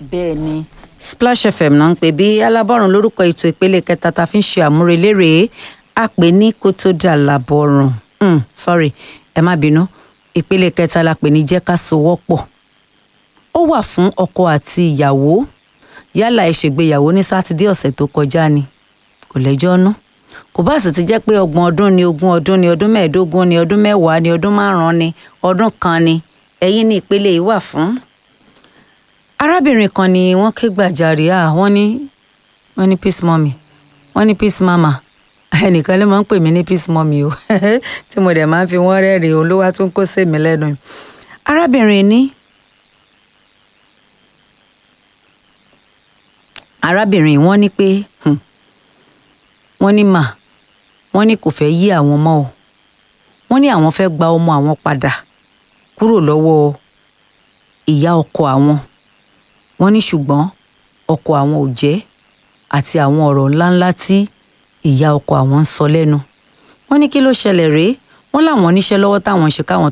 bẹ́ẹ̀ ni Splash FM náà ń pè bí alábọ̀rùn lórúkọ ètò ìpele kẹta tá a fi ń ṣe àmúrelére a pè ní kó tó dà lábọ̀rùn mm, sorry ẹ má bínú ìpele kẹta la pè ní jẹ́ ká sowọ́pọ̀ ó wà fún ọkọ àti ìyàwó yálà ẹ ṣègbéyàwó ní sátidé ọ̀sẹ̀ tó kọjá ni kò lẹ́jọ́ nú kò bá sì ti jẹ́ pé ọgbọ̀n ọdún ni ogún ọdún ni ọdún mẹ́ẹ̀ẹ́dógún ni ọdún mẹ́wàá ni ọdún márùn-ún ni ọdún kan ni ẹ̀yin ní ìpele yìí wà fún. arábìnrin kan ni wọ́n ké gbàjarè à wọ́n ní wọ́n ní peace mummy wọ́n ní peace mama ẹnìkan ló máa ń pè mí ní peace mummy o tí mo dẹ̀ máa ń fi wọ́n rẹ́rìn-ín olówó tó ń kó sèmi lẹ́nu arábìnrin ní arábìnrin wọ́n ní pé hmm, wọ́n ní mà wọ́n ní kò fẹ́ yí àwọn mọ́ o wọ́n ní àwọn fẹ́ gba ọmọ àwọn padà kúrò lọ́wọ́ ìyá ọkọ àwọn wọ́n ní ṣùgbọ́n ọkọ àwọn ò jẹ́ àti àwọn ọ̀rọ̀ ńláńlá tí ìyá ọkọ àwọn ń sọ lẹ́nu wọ́n ní kí ló ṣẹlẹ̀ rèé wọ́n láwọn oníṣẹ́ lọ́wọ́ táwọn ń ṣe káwọn